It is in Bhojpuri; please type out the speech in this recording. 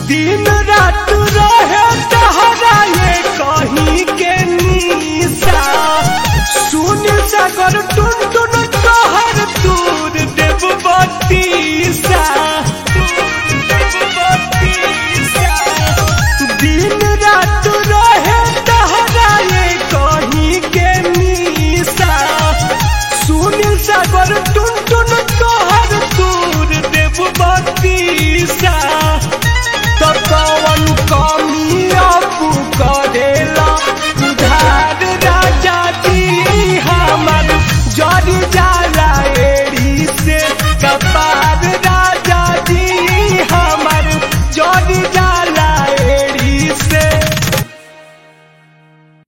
दिन रात रहे तहरा ये कहीं के निशा सुन सागर टुन टुन तोहर दूर देव बतीसा दिन रात रहे तहरा ये कहीं के निशा सुन सागर टुन टुन तोहर दूर देव बतीसा